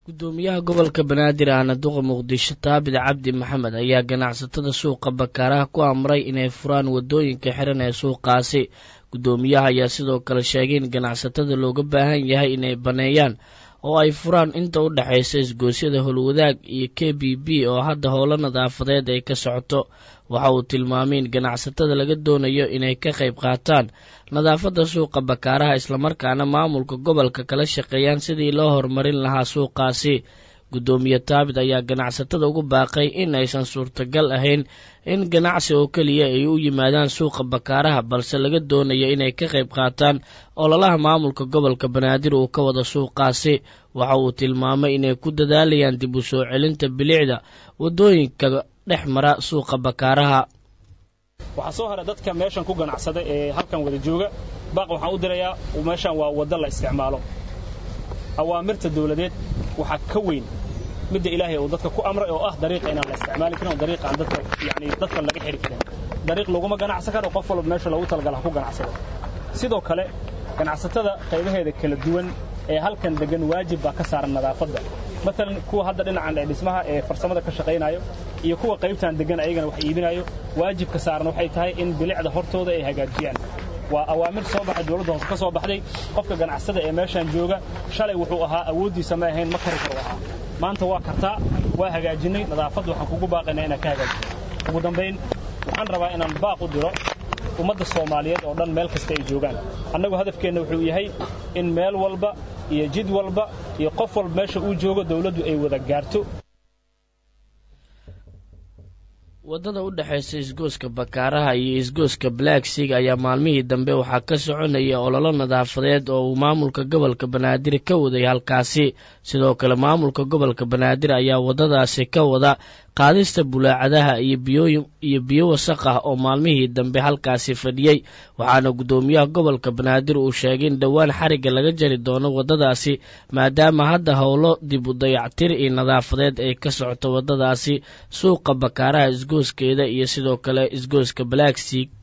gudoomiyaha gobolka banaadir ahna duqa muqdisho taabid cabdi maxamed ayaa ganacsatada suuqa bakaaraha ku amray inay furaan waddooyinka xiran ee suuqaasi gudoomiyaha ayaa sidoo kale sheegay in ganacsatada looga baahan yahay inay baneeyaan oo ay furaan inta u dhexaysa isgoosyada howlwadaag iyo k b b oo hadda howlo nadaafadeed ay ka socoto waxa uu tilmaamay in ganacsatada laga doonayo inay ka qayb qaataan nadaafadda suuqa bakaaraha islamarkaana maamulka gobolka kala shaqeeyaan sidii loo horumarin lahaa suuqaasi guddoomiye taabid ayaa ganacsatada ugu baaqay in aysan suurtagal ahayn in ganacsi oo keliya ay u yimaadaan suuqa bakaaraha balse laga doonayo inay ka qayb qaataan ololaha maamulka gobolka banaadir uu ka wada suuqaasi waxa uu tilmaamay inay ku dadaalayaan dib u soo celinta bilicda waddooyinka dhex mara suuqa bakaaraha waxaa soo hara dadka meeshan ku ganacsada ee halkan wada jooga baaq waxaan u dirayaa meeshan waa waddo la isticmaalo awaamirta dawladeed waxaa ka weyn midda ilaahay uu dadka ku amray oo ah dariiqa inaan la isticmaali karin oo dariiqa aan dadka yani dadka laga xiri karin dariiq laguma ganacsan karo qof walba meesha loogu talagala ha ku ganacsado sidoo kale ganacsatada qaybaheeda kala duwan ee halkan degan waajib baa ka saaran nadaafadda maalan kuwa hadda dhinacan ee dhismaha ee farsamada ka shaqaynayo iyo kuwa qaybtan degan ayagana wax iibinayo waajibka saaran waxay tahay in bilicda hortooda ay hagaajiyaan waa awaamir soo baxay dawladda hoose ka soo baxday qofka ganacsada ee meeshaan jooga shalay wuxuu ahaa awooddiisa ma ahayn ma kari karo ahaa maanta waa kartaa waa hagaajinnay nadaafadda waxaan kugu baaqaynaa inaan ka hagaajino ugu dambayn waxaan rabaa inaan baaq u diro ummadda soomaaliyeed oo dhan meel kasta ay joogaan annagu hadafkeenna wuxuu yahay in meel walba iyo jid walba iyo qof walba meesha uu joogo dawladdu ay wada gaarto waddada u dhexaysa isgooska bakaaraha iyo isgooska blacksig ayaa maalmihii dambe waxaa ka soconaya ololo nadaafadeed oo uu maamulka gobolka banaadir ka waday halkaasi sidoo kale maamulka gobolka banaadir ayaa waddadaasi ka wada qaadista bulaacadaha iyo biyo wasaq ah oo maalmihii dambe halkaasi fadhiyey waxaana guddoomiyaha gobolka banaadir uu sheegay in dhowaan xarigga laga jari doono waddadaasi maadaama hadda howlo dib u dayactir iyo nadaafadeed ay ka socoto waddadaasi suuqa bakaaraha isgooskeeda iyo sidoo kale isgooska balaagsig